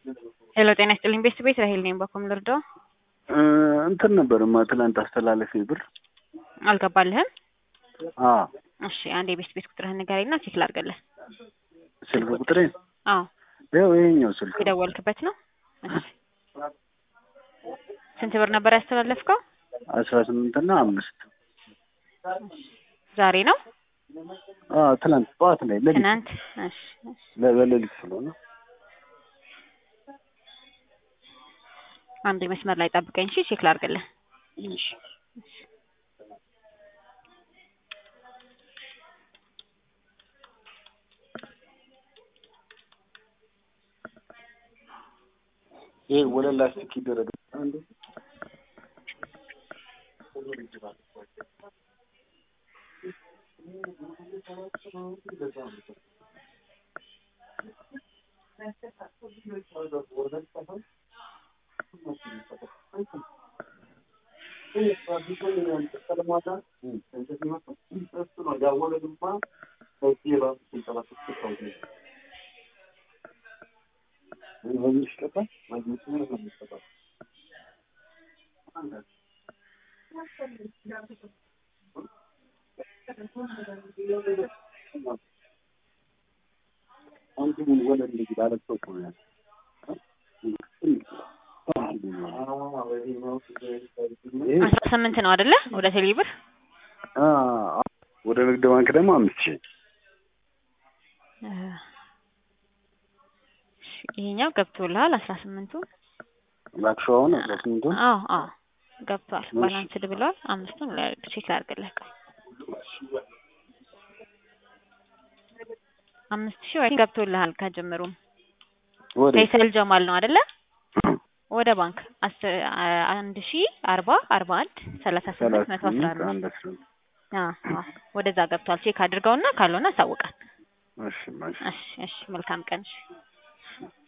ሄሎ ጤና ይስጥልኝ ቤስት ቤት ራሄል ነኝ። በኮም ልርዳው? እንትን ነበርማ ትናንት አስተላለፊ ብር አልገባልህም? አ እሺ አንድ የቤስት ቤት ቁጥርህን ንገረኝና ቼክ ላድርግልህ። ስልክ ቁጥሬ አዎ ይኸው ይሄኛው ስልክ የደወልክበት ነው። እሺ ስንት ብር ነበር ያስተላለፍከው? አስራ ስምንት እና አምስት ዛሬ ነው አ ትናንት ጠዋት ላይ ሌሊት ትናንት? እሺ እሺ። ለ- በሌሊት ስለሆነ አንድ መስመር ላይ ጠብቀኝ እሺ፣ ቼክ ላድርግልህ። እሺ ይሄ ወለል ላስቲክ ይደረግ አንዱ አስራ ስምንት ነው አይደለ? ወደ ቴሌ ብር አ ወደ ንግድ ባንክ ደግሞ አምስት ሺህ እ እሺ፣ ይሄኛው ገብቶልሃል። አስራ ስምንቱ ላክሽው አሁን አስራ ስምንቱ አዎ አዎ ገብቷል። ባላንስድ ብለዋል። አምስቱን ላ- ቼክ ላድርግልህ። ቆይ አምስት ሺህ ወይ ገብቶልሃል ከጅምሩም ወደ ፈይሰል ጀማል ነው አይደለ? ወደ ባንክ አስር አ- አንድ ሺ አርባ አርባ አንድ ሰላሳ ስምንት ሰላሳ መቶ አስራ ስምንት አምስት አንድ አስራ አምስት አዎ አዎ ወደዛ ገብቷል። ቼክ አድርገውና ካልሆነ አሳውቃል። እሺ እሺ እሺ እሺ መልካም ቀን እሺ